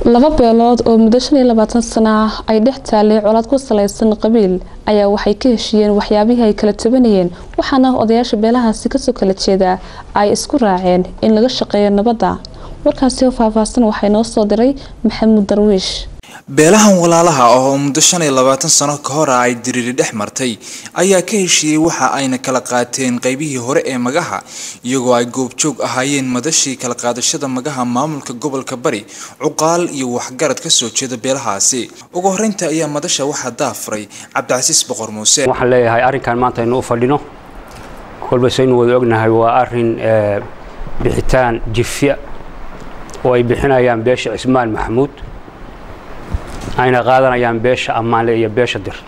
laba beelood oo muddo shan iyo labaatan sano ah ay dhex taalay colaad ku salaysan qabiil ayaa waxay ka heshiiyeen waxyaabihii ay kala tabanayeen waxaana odayaasha beelahaasi kasoo kala jeedaa ay isku raaceen in laga shaqeeyo nabadda warkaasi oo faahfaahsan waxaa inoo soo diray maxamuud darwiish beelahan walaalaha ah oo muddo shan iyo labaatan sano ka hor ah ay diriiri dhex martay ayaa ka heshiiyey waxa ayna kala qaateen qaybihii hore ee magaha iyagoo ay goobjoog ahaayeen madashii kala qaadashada magaha maamulka gobolka bari cuqaal iyo waxgarad kasoo jeeda beelahaasi ugu horeynta ayaa madasha waxaa daafuray cabdicasiis boqor muuse waxaan leeyahay arrinkan maanta aynu u fadhino kolba saynu wada ognahay waa arrin bixitaan jifya oo ay bixinayaan beesha cismaan maxamuud ayna qaadanayaan beesha ammaanle iyo beesha dir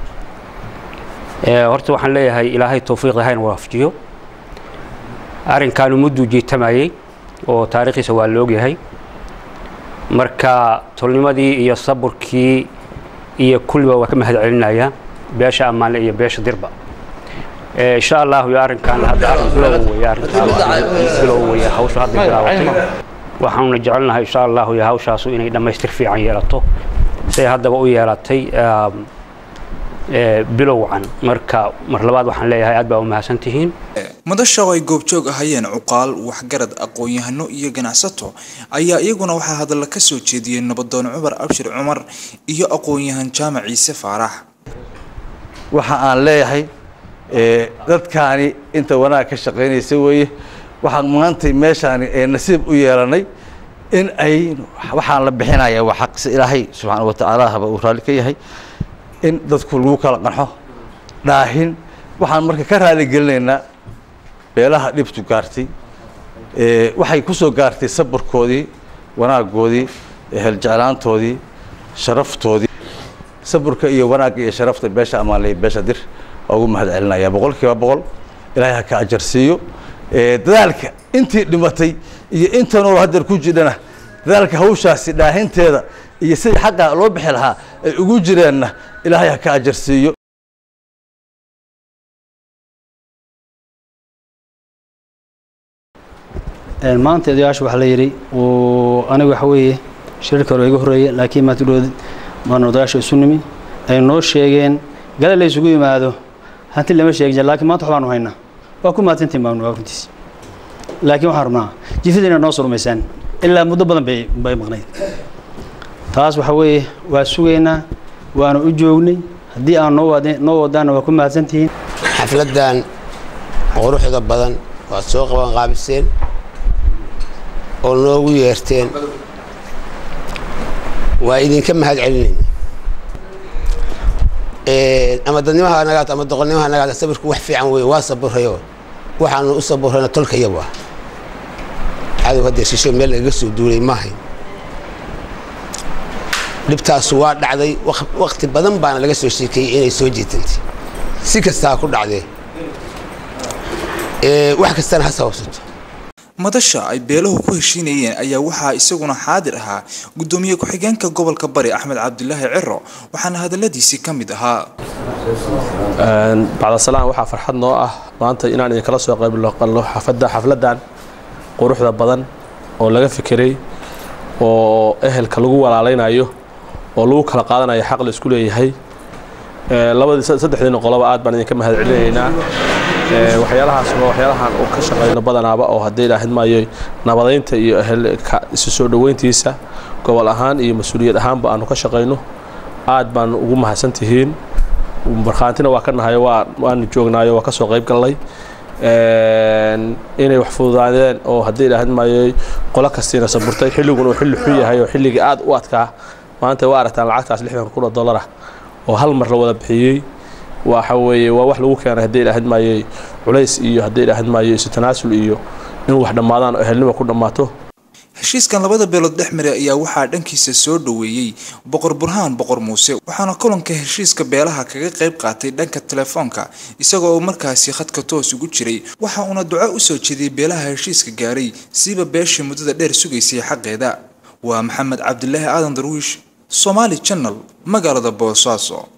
horta waxaan leeyahay ilaahay tawfiiqda hayna waafajiyo arrinkaanu mudduu jiitamayey oo taariikhiisa waa la ogyahay marka tolnimadii iyo saburkii iyo kulliba waa ka mahad celinayaa beesha ammaanle iyo beesha dirba insha allahu iyo arrinkan hadda arrin bilow weeye arrintaa bilow weeye hawshu hadda bilaawatay waxaanuna jecelnahay insha allahu iyo hawshaasu inay dhammaystir fiican yeelato siday haddaba u yeelatay bilowcan marka mar labaad waxaan leeyahay aad baa u mahadsan tihiin madasha oo ay goobjoog ahayeen cuqaal waxgarad aqoon-yahano iyo ganacsato ayaa iyaguna waxaa hadalla ka soo jeediyey nabadoon cumar abshir cumar iyo aqoon-yahan jaamac ciise faarax waxa aan leeyahay dadkaani inta wanaag ka shaqaynaysa weeye waxaan maantay meeshaani ee nasiib u yeelanay in ay waxaan la bixinaya waa xaqsi ilaahay subxaana watacaala haba uu raalli ka yahay in dadku lagu kala qanxo dhaahin waxaan marka ka raali gelinaynaa beelaha dhibtu gaartay waxay ku soo gaartay sabarkoodii wanaagoodii heljeclaantoodii sharaftoodii saburka iyo wanaagga iyo sharafta beesha amaanley beesha dir waa ugu mahad celinaya boqol kiiba boqol ilaahay ha ka ajarsiiyo dadaalka intii dhimatay iyo inta nool hadeer ku jidhana dadaalka hawshaasi dhaahinteeda iyo sidii xaqa loo bixi lahaa ay ugu jireenna ilaahay ha ka ajarsiiyo maanta odayaasha waxaa la yidhi aniga waxa weeye shirarka hore iga horreeya laakiin maanta udhood maana odayaasha isu nimi ay noo sheegeen gala la isugu yimaado hanti lama sheegin jir laakiin maanta waxbaanu haynaa waa ku mahadsantiin baanu waa runtiis laakiin waxaan rabnaa jifida inaad noo surmaysaan ilaa muddo badan bay bay maqnayd taas waxa weeye waa sugaynaa waana u joognay haddii aan noo wad noo wadaanna waa ku mahadsantihiin xafladdan quruxda badan waad soo qaban qaabiseen oo noogu yeerteen waa idinka mahad celinayna ama dadnimaha nagaat ama doqonnimaha nagaat sabirku wax fiican weeye waa saburayo waxaanu u saburayna tolkayabu ah cadow haddee shisho meel lagaga soo duulay maahayn dhibtaasu waa dhacday wakti badan baana laga soo sheekeeyey inay soo jeetantay si kastaa ku dhacdee wax kastana ha sababsato madasha ay beelahu ku heshiinayeen ayaa waxaa isaguna xaadir ahaa gudoomiye ku-xigeenka gobolka bari axmed cabdilaahi ciro waxaana hadaladiisii ka mid ahaa bacdasalaan waxaa farxad noo ah maanta inaan idinkala soo qaybqalno xafada xafladdan quruxda badan oo laga fikiray oo ehelka lagu walaalaynayo oo lagu kala qaadanayo xaq la isku leeyahay labadii saddexdiina qoloba aad baan idinka mahad celinaynaa waxyaalahaas waa waxyaalahan uu ka shaqayno badanaaba oo haddii ilaahayd maayo nabadaynta iyo ehelka isu soo dhoweyntiisa gobol ahaan iyo mas-uuliyad ahaanba aanu ka shaqayno aad baan ugu mahadsan tihiin markhaantina waa ka nahayo waa waanu joognaayo waa ka soo qayb gallay inay wax fududaadeen oo haddii ilaahayd maayo qolo kastiina saburtay xilliguna uu xilli xun yahay oo xilligii aad u adkaa maanta waa aragtaan lacagtaas lixdan kun oo dollar ah oo hal mar la wada bixiyey waxa weeye waa wax lagu keenay haddii ilaahayd maayo culays iyo haddii ilaahayd maayo isu tanaasul iyo in wax dhammaadaan oo ehelnima ku dhammaato heshiiskan labada beelood dhex maray ayaa waxaa dhankiisa soo dhoweeyey boqor burhaan boqor muuse waxaana kulanka heshiiska beelaha kaga qayb qaatay dhanka telefoonka isaga oo markaasi khadka toos ugu jiray waxa uuna duco usoo jeediyey beelaha heshiiska gaaray siiba beeshii muddada dheer sugaysay xaqeeda waa maxamed cabdilaahi aadan darwiish somaali channel magaalada boosaaso